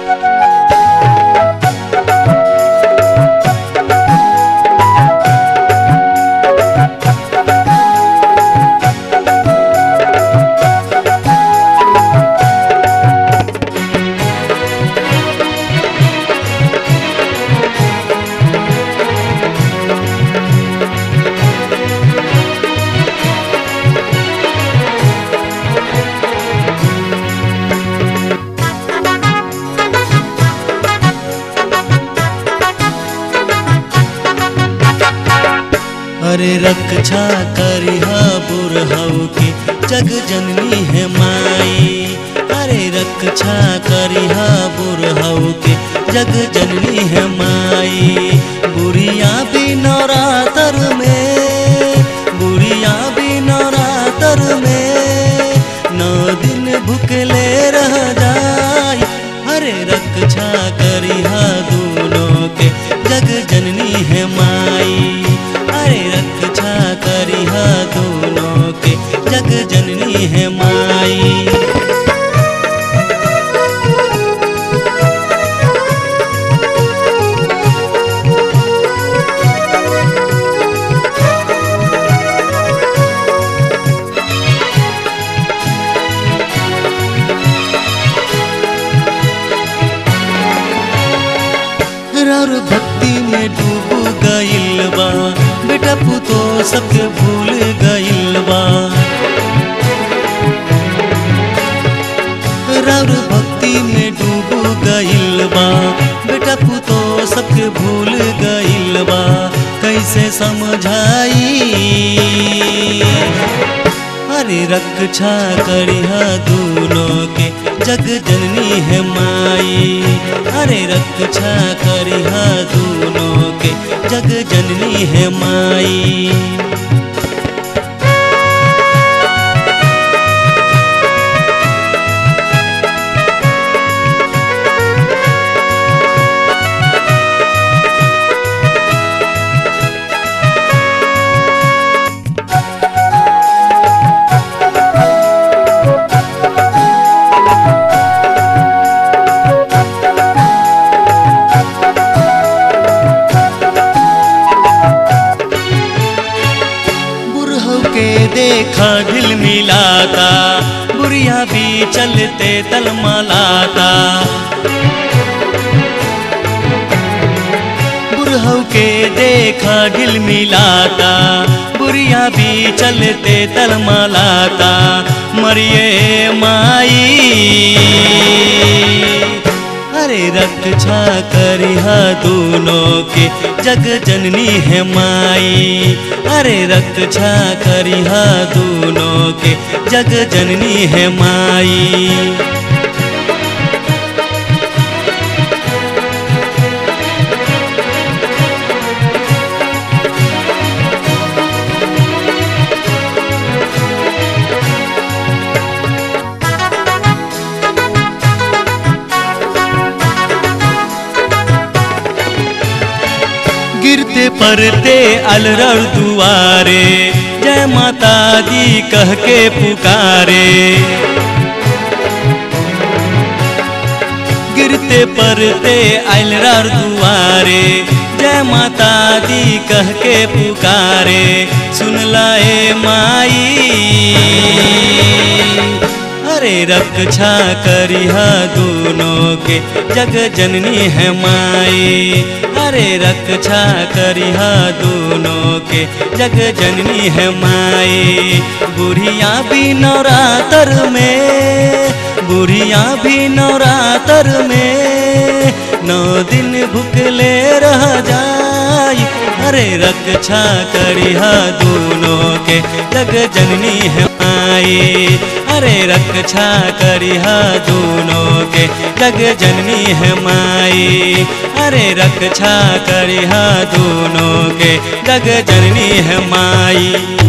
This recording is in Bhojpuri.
अरे रक्षा करिहा बुरहु के जग जननी है माई अरे रक्षा करिहा बुरहु के जग जननी है माई बुढ़िया भी नवरातर में बुढ़िया भी नवरातर में नौ दिन भूखले रह जाई अरे रक्षा करिहा दोनों के जग जननी है माई अरे रक्षा करिहा दोनों के जग जननी है माई और भक्ति में डूब गइल बा बेटा पुतो सबके भूल गइल बा और भक्ति में डूब गइल बा बेटा पुतो सबके भूल गइल बा कैसे समझाई अरे रक्षा करिहा दोनों के जग जननी है माई अरे रक्षा करिहा दोनों के जग जननी है माई बुढ़ऊ के देखा ढिल मिलाता बुढ़िया भी चलते तलमलाता बुढ़ऊ के देखा ढिल मिलाता बुढ़िया भी चलते तलमलाता मरिए माई अरे रक्षा करिहा दोनों के जग जननी है माई अरे रक्षा करिहा दोनों के जग जननी है माई गिरते पड़ते अलरड़ दुआरे जय माता दी कह के पुकारे गिरते पड़ते अलरड़ दुआरे जय माता दी कह के पुकारे सुन लाए माई अरे रक्षा करिहा दोनों के जग जननी है माई अरे रक्षा करिहा दोनों के जग जननी है माई बुढ़िया भी नवरातर में बुढ़िया भी नवरातर में नौ दिन भूखले रह जाई अरे रक्षा करिहा दोनों के जग जननी है माई अरे रक्षा करिहा दोनों के जग जननी है माई अरे रक्षा करिहा दोनों के जग जननी है माई